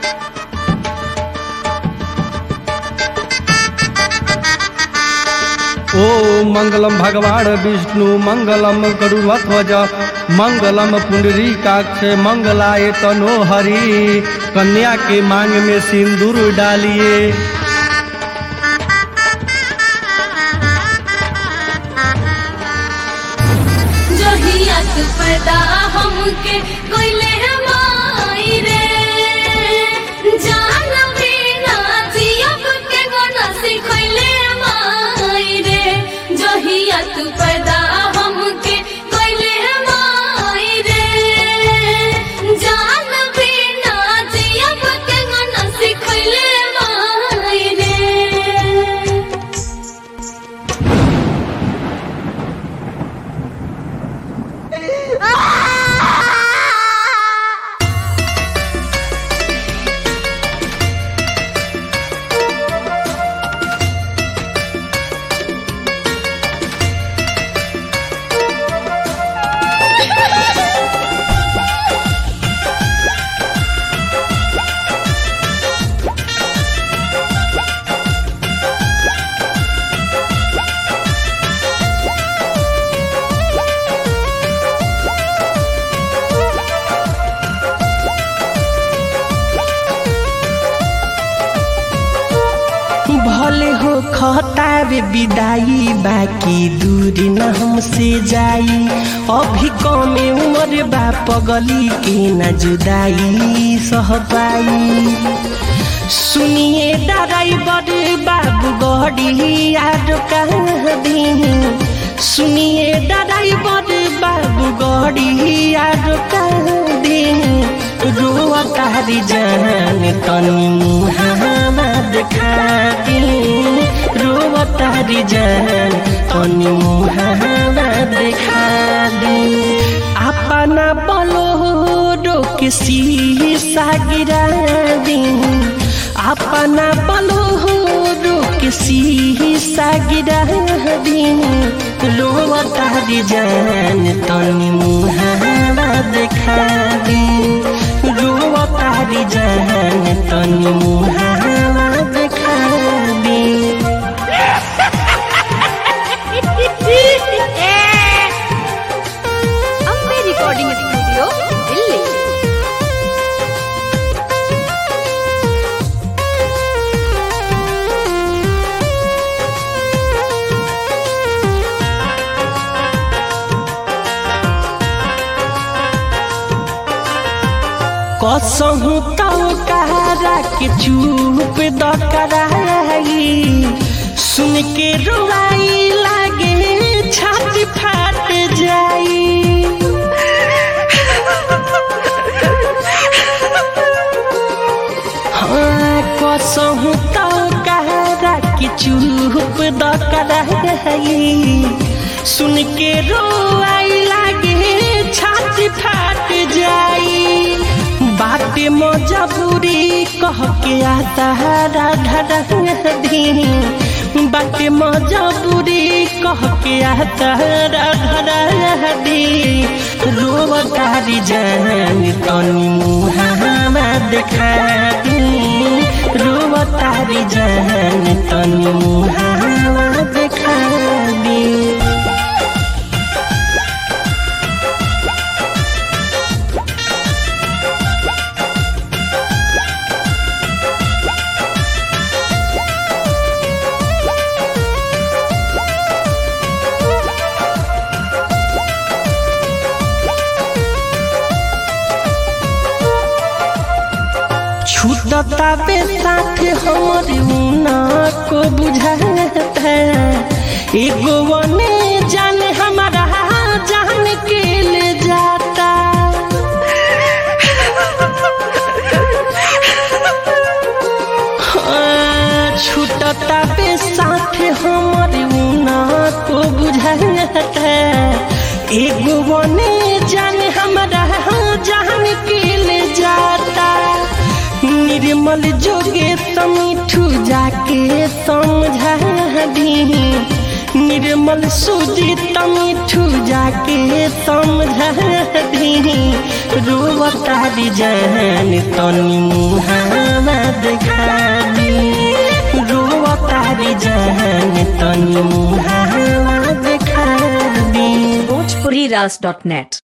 ओ मंगलम भगवान विष्णु मंगलम गरुड़ध्वज मंगलम पुंडरीकाक्ष मंगलाय तनो हरि कन्या के मांग में सिंदूर डालिए जहियत पैदा हमके कोइले माई रे जान बिना जियब के गोना सिखैले माई रे जहियत पैदा हमके कोइले माई रे जान बिना जियब के गोना सिखैले माई रे भले हो खतावे विदाई बाकी दूरी न हमसे जाई अभी कमे उम्र बा पगली के न जुदाई सह पाई सुनिए ड्राइवर बाबू गड़ी याद कहाँ दी सुनिए ड्राइवर बाबू गड़ी याद कहाँ दी रोआ तारी जान तनी मुहावा देखा दी रोआ तारी जान तनी मुहावा देखा दी अपना बलो के शीशा गिरा दी अपना बलो के शीशा गिरा दी रोआ तारी जान तनी मुहावा देखा दी रोआ तारी जान तनी मुहावा देखा दी अम्बे रिकॉर्डिंग स्टूडियो दिल्ली कसहु तो कहारा के चुप द कराई सुन के रोवाई लागे छाती फाट जाई हाँ कसहु तो कहारा के चुप द कराई सुन के रोवाई लागे छाती फाट जाई बाटे मजबूरी कह के आता राधा दी बाटे मजबूरी कह के आता राधा दी रोवतारी जान तनी मुहावा देखा दी रोवतारी जान तनी मुहावा देखा दी छूटता बे साथ हमर उना को बुझाता एगो वने जाने हमारा जान के ले जाता हाँ, छूटता बे साथ हमर उना को बुझाता एगो वने जाने हमारा जान के ले जाता निर्मल जोगे समीठू जाके समझा दी निर्मल सुजीत मीठू जाके समझा दी रोवतारी जान तनी मुहा जान तनी मुहावा देखा दी bhojpuriras.net